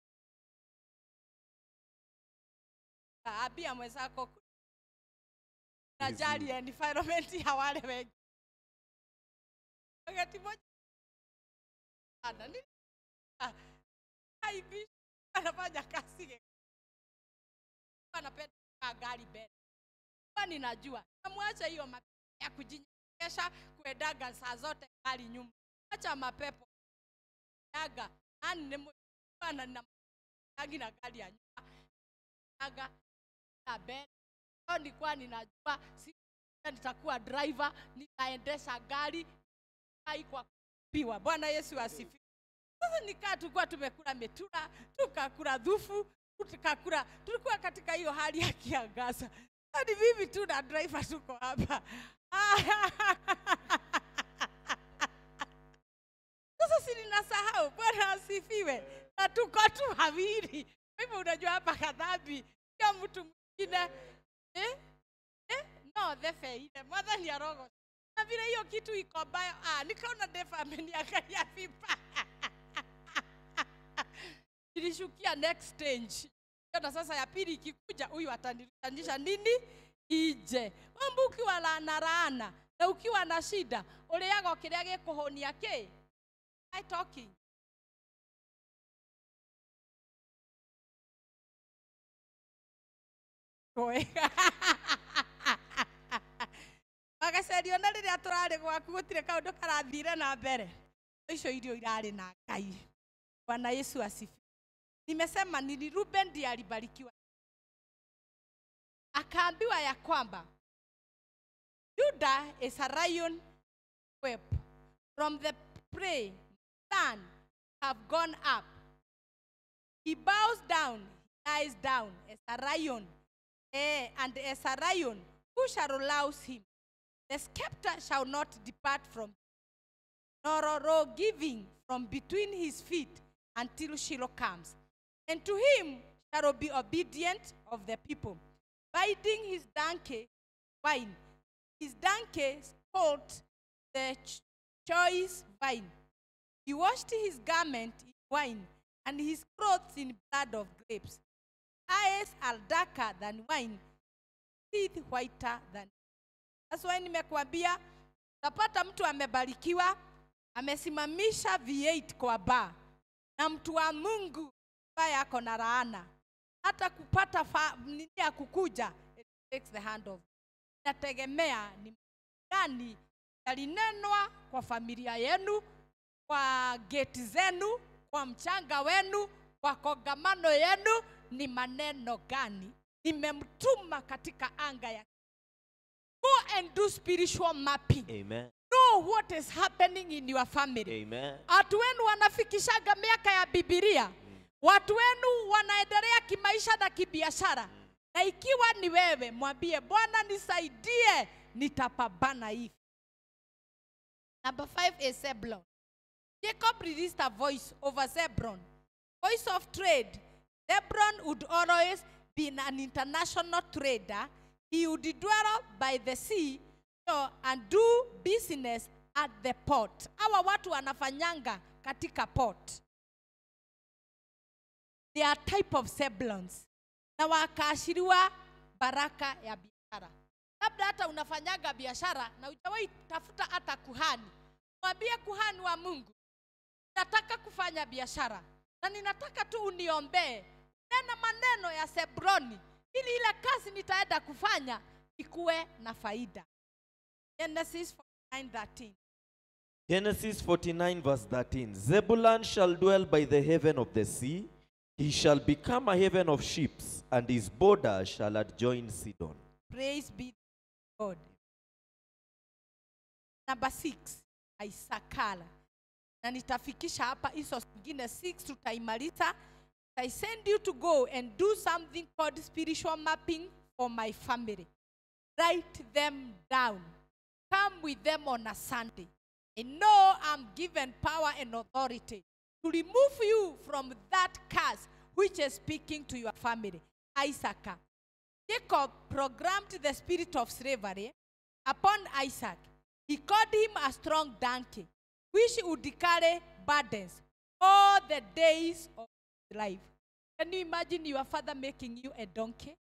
Ambia mwenzako najali environment ya wale wengi. Wakati moja ana nini? Ah, haibi anafanya kazi anapenda kukaa gari mbele. Kwa ninajua namwacha hiyo mapepo ya kujinyegesha kuendaga saa zote gari nyuma. Acha mapepo yaga nani ni mwana na yagi na gari ya nyuma yaga na mbele. Leo nilikuwa ninajua si nitakuwa driver, nitaendesha gari haikuwa kupiwa. Bwana Yesu asifiwe. Sasa nikaa tulikuwa tumekula metura, tukakula dhufu, tukakula, tulikuwa katika hiyo hali ya kiangaza. Hadi mimi tu na driver tuko hapa. Sasa si ninasahau bwana asifiwe na tuko tu wawili Kwa hivyo unajua hapa kadhambi sio mtu mwingine eh? Eh? no thefeire mwathani arogo na vile hiyo kitu iko mbaya ah, nikaona defa ameniangalia vibaya nilishukia next stage na sasa ya pili ikikuja huyu atanirudisha nini ije wambu ukiwa laana laana na ukiwa na shida ũrĩaga kĩrĩa gĩkũhũnia kĩ I talking Kwega. magacario na rĩrĩa tũrarĩ gwaku gũtirĩ kaũndũ karathire na mbere icio irio irarĩ na ngai bwana yesu asifi nimesema nini ruben ndiye alibarikiwa akaambiwa ya kwamba juda is a lion web from the prey sun have gone up he bows down he lies down as a lion eh, and as a lion who shall rouse him the scepter shall not depart from nor a row giving from between his feet until Shiloh comes. And to him shall be obedient of the people, biding his donkey wine, his donkey called the ch- choice vine. He washed his garment in wine, and his clothes in blood of grapes. Eyes are darker than wine, teeth whiter than That's why nimekuambia utapata mtu amebarikiwa amesimamisha V8 kwa baa na mtu wa Mungu ambaye ako na laana hata kupata fa, nini ya kukuja it takes the hand of inategemea ni gani yalinenwa kwa familia yenu kwa geti zenu kwa mchanga wenu kwa kongamano yenu ni maneno gani nimemtuma katika anga ya go and do spiritual mapping Amen. know what is happening in your family Amen. watu wenu wanafikishaga miaka ya bibilia watu wenu wanaendelea kimaisha na kibiashara na ikiwa ni wewe mwambie bwana nisaidie nitapambana hivi number five is Zebulon. jacob released a voice over zebron voice of trade zebron would always be an international trader he would dwell by the sea so, and do business at the port hawa watu wanafanyanga katika port they are type of Zebulons na wakaashiriwa baraka ya biashara labda hata unafanyaga biashara na ujawahi tafuta hata kuhani mwambie kuhani wa mungu nataka kufanya biashara na ninataka tu uniombee nena maneno ya sebroni ili ile kazi nitaenda kufanya ikuwe na faida genesis 49:13 Genesis 49, verse 13. Zebulun shall dwell by the haven of the sea. He shall become a haven of ships, and his border shall adjoin Sidon. Praise be to God. Number six, Isakala. Na nitafikisha hapa hizo zingine six tutaimaliza. I send you to go and do something called spiritual mapping for my family. Write them down. Come with them on a Sunday. I know I'm given power and authority to remove you from that curse which is speaking to your family. Isaac. Jacob programmed the spirit of slavery upon Isaac. He called him a strong donkey, which would carry burdens all the days of his life. Can you imagine your father making you a donkey?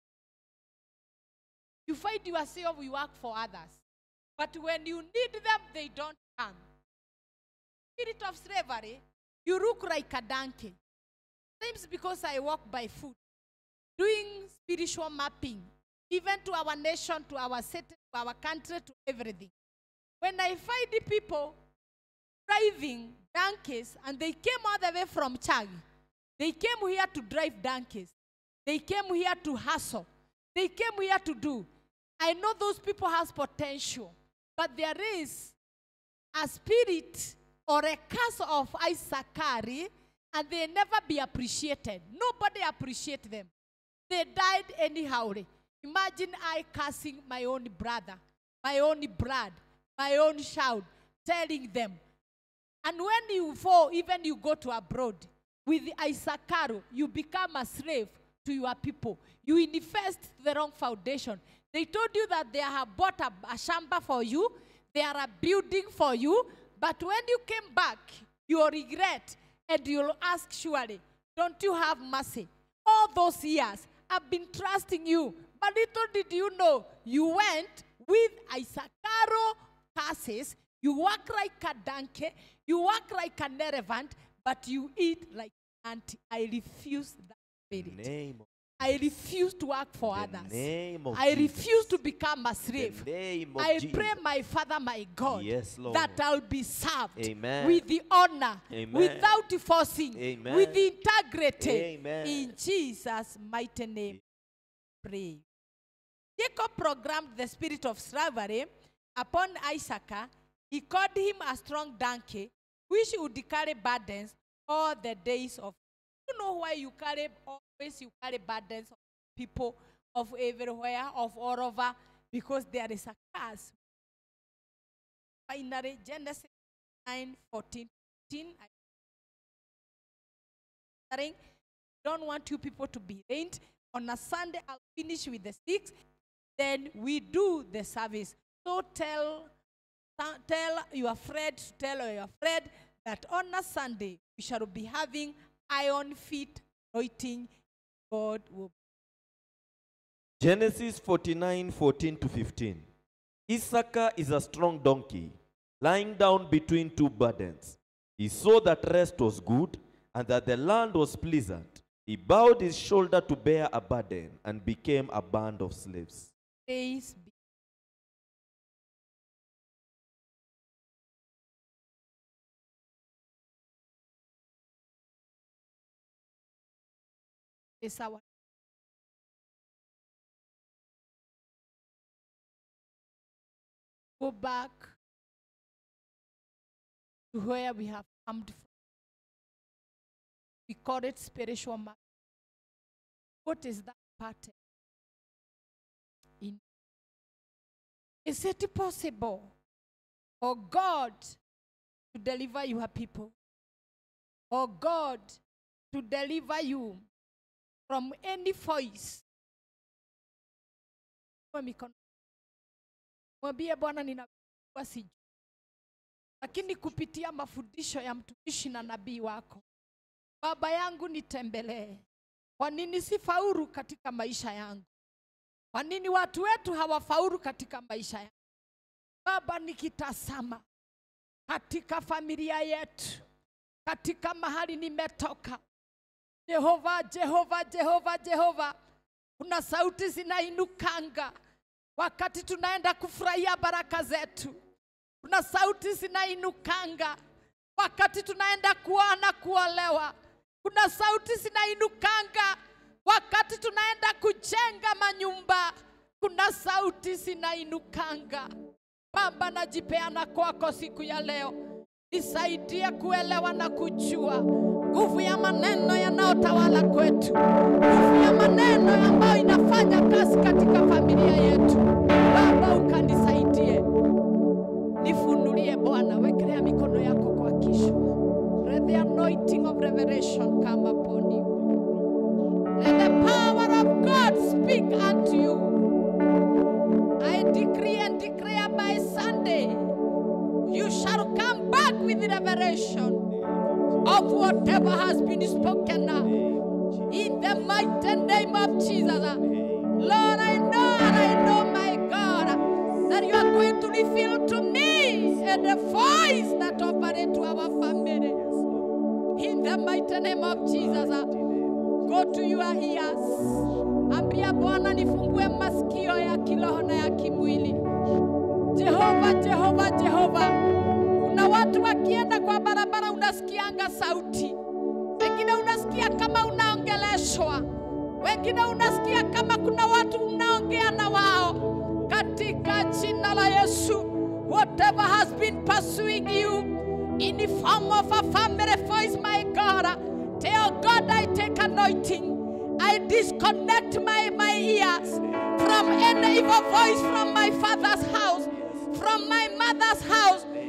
You find yourself, you work for others. But when you need them, they don't come. Spirit of slavery, you look like a donkey. Sometimes because I walk by foot, doing spiritual mapping, even to our nation, to our city, to our country, to everything. When I find the people driving donkeys, and they came all the way from Chag, they came here to drive donkeys. They came here to hustle. They came here to do. I know those people has potential, but there is a spirit or a curse of Isakari, and they never be appreciated. Nobody appreciate them. They died anyhow. Imagine I cursing my own brother, my own blood, my own child, telling them, And when you fall, even you go to abroad, with Isakaro, you become a slave to your people. You invest the wrong foundation. They told you that they have bought a, a shamba for you, they are a building for you, but when you came back, you'll regret and you'll ask surely, don't you have mercy? All those years, I've been trusting you, but little did you know, you went with Isakaro curses, you work like a donkey, you work like an elephant, but you eat like an ant. I refuse that spirit. Name of I refuse to work for the others. name of I Jesus. refuse to become a slave. The name of I Jesus. pray, my Father, my God, Yes, Lord. that I'll be served Amen. with the honor, Amen. without forcing, Amen. with the integrity. Amen. In Jesus' mighty name, pray. Jacob programmed the spirit of slavery upon Isaac. He called him a strong donkey, which would carry burdens all the days of. You know why you carry always you carry burdens of people of everywhere, of all over, because there is a curse. Finally, Genesis 9 14. 15, I saying, don't want you people to be rained. On a Sunday, I'll finish with the six. Then we do the service. So tell, tell your friend, tell your friend that on a Sunday we shall be having iron feet anointing. God will. Genesis 49 14 to 15. Issachar is a strong donkey, lying down between two burdens. He saw that rest was good and that the land was pleasant. He bowed his shoulder to bear a burden and became a band of slaves. Praise be. Is our go back to where we have come from. We call it spiritual matter. What is that pattern? In is it possible for God to deliver your people? Or God to deliver you from any voice? Kwa mikono. Mwambie Bwana ninajua sijui. Lakini kupitia mafundisho ya mtumishi na nabii wako, Baba yangu nitembelee. Kwa nini sifaulu katika maisha yangu? Kwa nini watu wetu hawafaulu katika maisha yangu? Baba, nikitazama katika familia yetu, katika mahali nimetoka, Jehova, Jehova, Jehova, Jehova, kuna sauti zinainukanga wakati tunaenda kufurahia baraka zetu. Kuna sauti zinainukanga wakati tunaenda kuona kuolewa. Kuna sauti zinainukanga wakati tunaenda kujenga manyumba. Kuna sauti zinainukanga. Baba, najipeana kwako siku ya leo, nisaidie kuelewa na kujua nguvu ya maneno yanayotawala kwetu, nguvu ya maneno ambayo inafanya kazi katika familia yetu. Baba, ukanisaidie, nifunulie Bwana, wekelea mikono yako kwa kichwa. Let the anointing of revelation come upon you. Let the power of God speak unto you. I decree and declare by Sunday, you shall come back with revelation of whatever has been spoken now. In the mighty name of Jesus. Lord, I know and I know, my God, that you are going to reveal to me and the voice that operates to our family. In the mighty name of Jesus. Go to your ears. Ambia Bwana nifungue masikio ya kiroho na ya kimwili. Jehova, Jehova, Jehova. Kuna watu wakienda kwa barabara unasikianga sauti. Wengine unasikia kama unaongeleshwa. Wengine unasikia kama kuna watu mnaongea na wao. Katika jina la Yesu, whatever has been pursuing you in the form of a family voice, my God, tell God I take anointing. I disconnect my, my ears from any evil voice from my father's house, from my mother's house.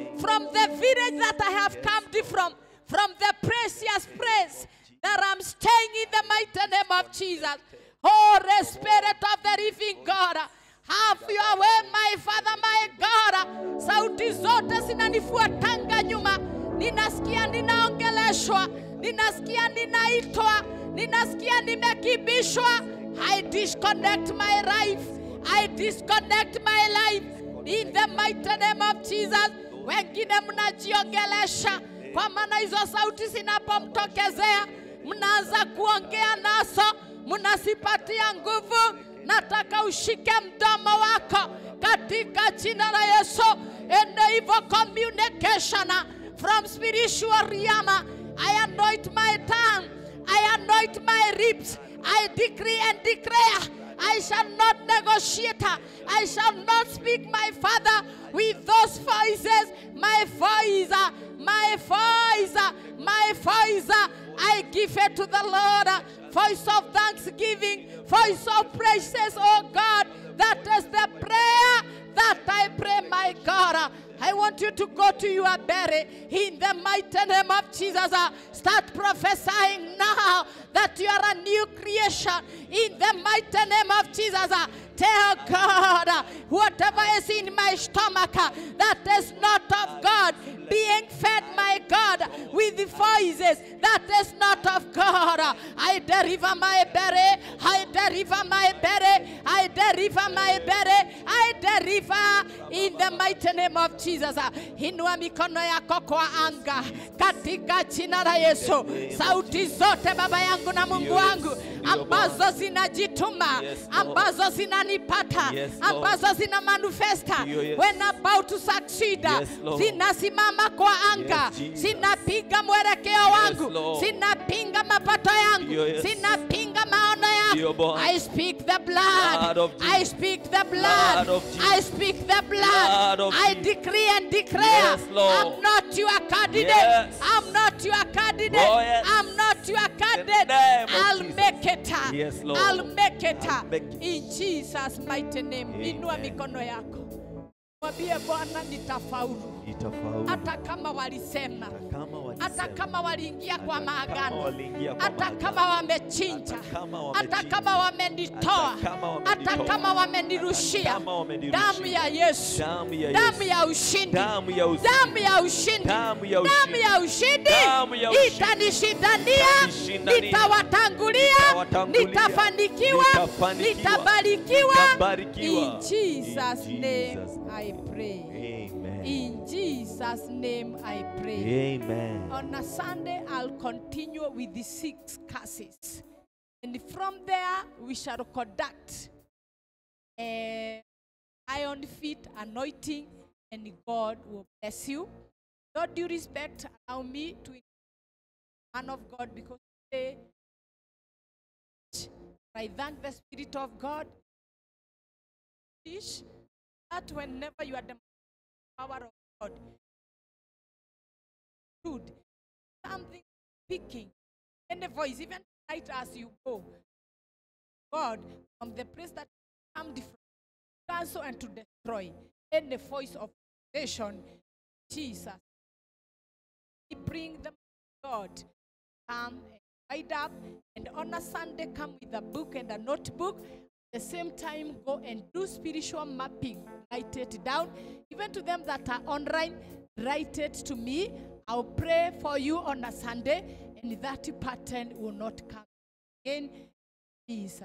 from the village that I have come from, from the precious place that I'm staying in the mighty name of Jesus. Holy Spirit of the living God, have your way, my Father, my God. Sauti zote zinanifuatanga nyuma, ninasikia ninaongeleshwa, ninasikia ninaitwa, ninasikia nimekibishwa. I disconnect my life. I disconnect my life in the mighty name of Jesus. Wengine mnajiongelesha kwa maana hizo sauti zinapomtokezea mnaanza kuongea nazo, mnasipatia nguvu. Nataka ushike mdomo wako katika jina la Yesu. And evil communication from spiritual realm. I anoint my tongue. I anoint my lips. I decree and declare I shall not negotiate. I shall not speak my father with those voices. My voice, my voice, my voice. I give it to the Lord. Voice of thanksgiving, voice of praises, oh God. That is the prayer that I pray, my God. I want you to go to your belly in the mighty name of Jesus. Uh, Start prophesying now that you are a new creation in the mighty name of Jesus. Uh, Tell God uh, whatever is in my stomach uh, that is not of God, being fed, my God, with the voices that is not of God. Uh, I deliver my belly, I deliver my belly, I deliver my belly, I deliver in the mighty name of Jesus. Uh, Inua mikono yako kwa anga katika jina la Yesu. Sauti zote Baba yangu na Mungu wangu ambazo zinajituma, Yes, Lord. ambazo zinanipata, Yes, Lord. ambazo zina manifesta Ndio, yes. when about to succeed, Yes, Lord. zinasimama kwa anga, Yes, Jesus. zinapiga mwelekeo wangu, Lord. zinapinga mapato yangu, Ndio, yes. zinapinga maono Ndio, yangu. Bwana. I speak the Blood blood. of I Jesus. speak the blood. Blood of Jesus. I speak the blood. Blood of I Jesus. decree and declare Yes, Lord. I'm not your candidate. Yes. I'm not your candidate. Oh, yes. I'm not your candidate. name of I'll Jesus. make it. Yes, Lord. I'll make it. I'll make it. In Jesus mighty name. Amen. Inua mikono yako. Mwambie Bwana nitafaulu. Itafaulu. Hata kama walisema, Hata kama walisema. hata kama waliingia kwa Hata kama maagano, waliingia kwa hata maagano. kama wamechinja, Hata kama hata wamechinja. kama wamenitoa, Hata kama hata wamenitoa. kama wamenirushia, Kama wamenirushia. damu ya Yesu, Damu ya damu Yesu. ya ushindi, Damu ya ushindi. damu ya ushindi, Damu ya damu ushindi. ya ushindi Damu ya ushindi. itanishindania, Itanishindania. nitawatangulia, Nitawatangulia. nitafanikiwa, Nitafanikiwa. nitabarikiwa. Nitabarikiwa. In Jesus' In name Jesus' I pray. Amen. In Jesus' name I pray. Amen. On a Sunday, I'll continue with the six curses. And from there, we shall conduct a iron feet anointing, and God will bless you. No due respect, allow me to man of God because today I thank the Spirit of God teach that whenever you are the power of God, good, something speaking, and the voice, even right as you go, God, from the place that you come from, cancel and to destroy any voice of nation, Jesus. We bring the God, come and write up, and on a Sunday come with a book and a notebook. At the same time, go and do spiritual mapping. Write it down. Even to them that are online, write it to me. I'll pray for you on a Sunday, and that pattern will not come again. Jesus.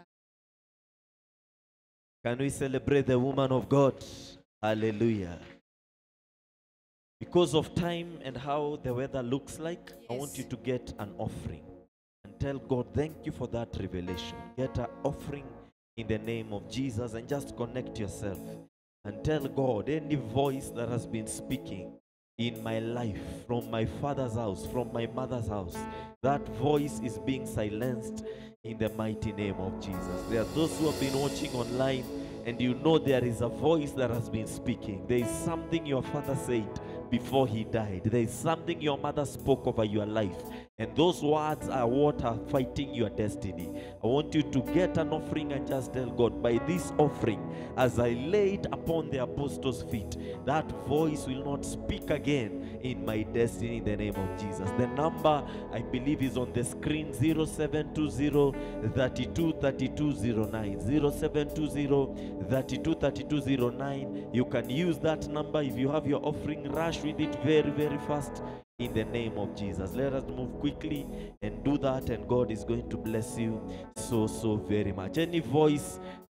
Can we celebrate the woman of God? Hallelujah. Because of time and how the weather looks like, I want Yes. you to get an offering and tell God, thank you for that revelation. Get an offering in the name of Jesus and just connect yourself and tell God any voice that has been speaking in my life from my father's house, from my mother's house, that voice is being silenced in the mighty name of Jesus. There are those who have been watching online and you know there is a voice that has been speaking. There is something your father said before he died. There is something your mother spoke over your life. And those words are what are fighting your destiny. I want you to get an offering and just tell God, by this offering, as I lay it upon the apostles' feet, that voice will not speak again in my destiny in the name of Jesus. The number I believe is on the screen 0720 32 3209. 0720 32 3209. You can use that number if you have your offering, rush with it very, very fast in the name of Jesus. Let us move quickly and do that, and God is going to bless you so, so very much. Any voice